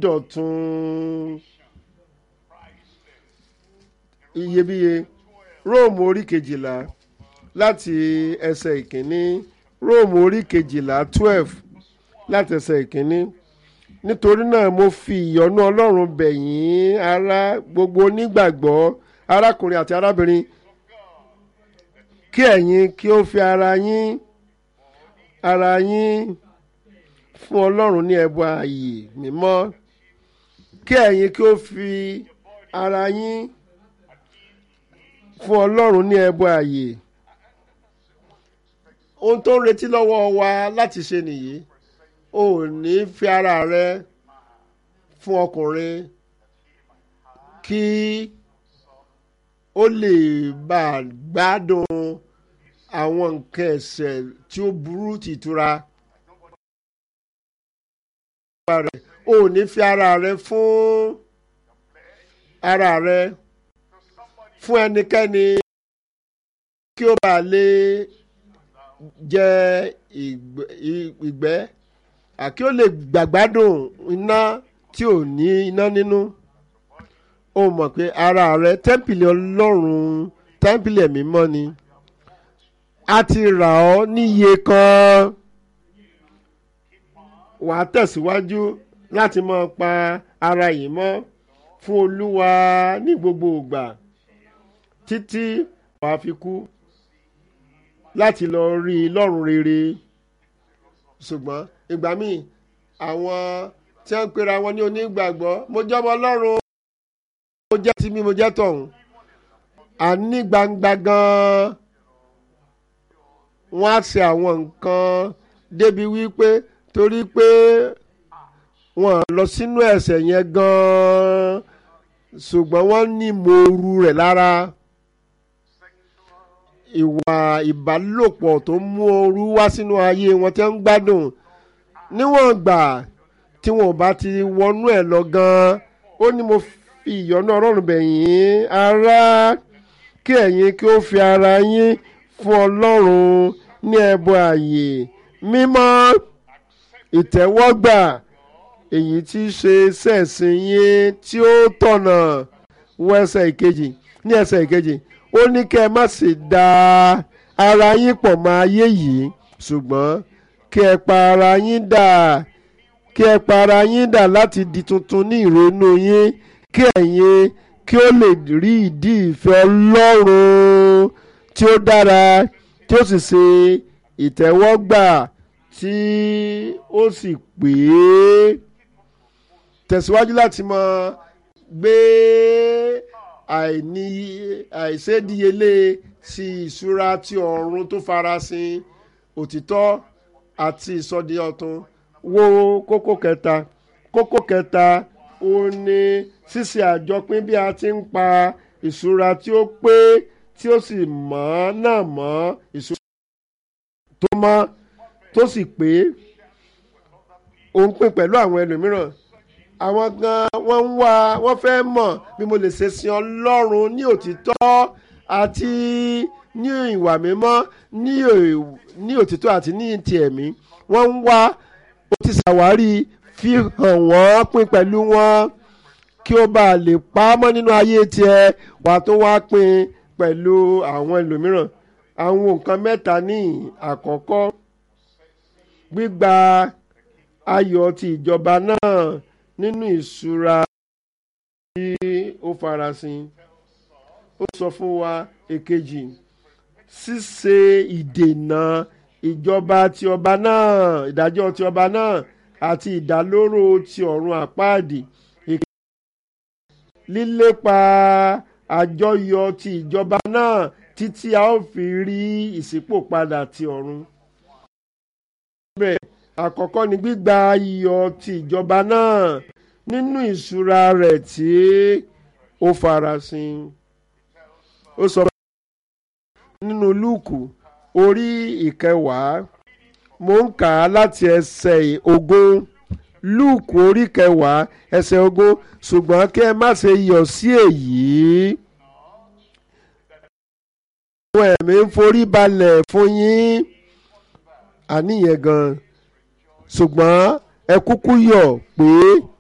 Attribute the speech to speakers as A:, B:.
A: ìsọdọ̀tun iyebíye róòmù orí kejìlá láti ẹsẹ̀ ìkíní róòmù orí kejìlá twelve láti ẹsẹ̀ ìkíní nítorí náà mo fi ìyọ́nú ọlọ́run bẹ̀ yín ará gbogbo onígbàgbọ́ arákùnrin àti arábìnrin kí ẹ̀yin kí ó fi ara yín ara yín fún ọlọ́run ní ẹbọ ààyè mímọ́ kí ẹ̀yin kí ó fi ara yín fún ọlọ́run ní ẹbọ ààyè ohun tó ń retí lọ́wọ́ wa láti ṣe nìyí o ò ní fi ara rẹ fún ọkùnrin kí ó lè bá a gbádùn àwọn nǹkan ẹ̀ṣẹ̀ tí ó burú ti ìtura. o ò ní fi ara rẹ fún ara rẹ fún ẹnikẹ́ni kí ó bàa lè jẹ ìgbẹ́ àkí ó lè gbàgbádùn iná tí ò ní iná nínú ó mọ̀ pé ara rẹ tẹ́ḿpìlì ọlọ́run tẹ́ḿpìlì ẹ̀mí mọ́ ni a ti rà ọ́ níye kan wà á tẹ̀síwájú láti máa pa ara yìí mọ́ fún olúwa ní gbogbo ìgbà títí wàá fi kú láti lọ rí i lọ́run rere ṣùgbọ́n ìgbà míì àwọn tí wọ́n ń pera wọn ní onígbàgbọ́ mo jọmọ ọlọ́run mo jẹ́ tí mi mo jẹ́ tọ̀hún àní gbangba gan-an wọ́n á ṣe àwọn nǹkan débi wípé torí pé wọ́n lọ sínú ẹ̀ṣẹ̀ yẹn gan-an ṣùgbọ́n wọ́n ní mòoru rẹ̀ lára ìwà ìbálòpọ̀ tó mú ooru wá sínú ayé wọn tí wọ́n ń gbádùn níwọ̀n gbà tí wọn ò bá ti wọnú ẹ̀ lọ gan-an ó ní mo fi ìyọ́nú ọlọ́run bẹ̀ yín ará kí ẹ̀yin kí ó fi ara yín fún ọlọ́run ní ẹbọ ààyè mímọ́ ìtẹ́wọ́gbà èyí tí í ṣe sẹ́ẹ̀sìn yín tí ó tọ̀nà wọ ẹsẹ̀ ìkejì ní ẹsẹ̀ ìkejì ó ní kẹ́ ẹ má sì da ara yín pọ̀ mọ́ ayé yìí ṣùgbọ́n kí ẹ pa ara yín dà kí ẹ pa ara yín dà láti di tuntun ní ìrònú yín kí ẹ̀yin kí ó lè rí ìdí ìfẹ́ ọlọ́run tí ó dára tí ó sì ṣe ìtẹ́wọ́gbà tí ó sì pé tẹ̀síwájú láti mọ gbé àìní àìṣedíyelé sí ìṣúra ti ọ̀run tó farasin òtítọ́ àti ìsọdi ọ̀tun wo kókó kẹta kókó kẹta ó ní ṣíṣe àjọpín bí a ti ń pa ìṣúra tí ó pé tí ó sì mọ́ náà mọ́ ìṣúra tó mọ́ tó sì pé òun pín pẹ̀lú àwọn ẹlòmíràn àwọn gan wọ́n ń wá wọ́n fẹ́ mọ̀ bí mo lè ṣe sin ọlọ́run ní òtítọ́ àti ní ìwà mímọ́ ní òtítọ́ àti ní ti ẹ̀mí wọ́n ń wá ó ti ṣàwárí fi hàn wọ́n pín pẹ̀lú wọn kí ó bá lè pa á mọ́ nínú ayé tiẹ̀ wà tó wá pín pẹ̀lú àwọn ẹlòmíràn àwọn nǹkan mẹ́ta ní àkọ́kọ́ gbígba ayọ̀ ti ìjọba náà nínú ìṣúra tí ó farasin ó sọ fún wa èkejì ṣíṣe ìdènà ìjọba ti ọba náà ìdájọ́ ti ọba náà àti ìdálóró ti ọ̀run àpáàdì lílépa àjọyọ̀ ti ìjọba náà títí a ó fi rí ìṣípòpadà ti ọ̀run. bẹ́ẹ̀ àkọ́kọ́ ni gbígba iyọ̀ ti ìjọba náà nínú ìṣúra rẹ̀ tí ó farasin. ó sọ nínú lúùkù orí ìkẹwàá mo ń kà á láti ẹsẹ̀ ogún lúùkù orí kẹwàá ẹsẹ̀ ogún ṣùgbọ́n kí ẹ má ṣe yọ̀ sí èyí. àwọn ẹ̀mí ń forí balẹ̀ fún yín àníyàn gan-an ṣùgbọ́n ẹ kúkú yọ̀ pé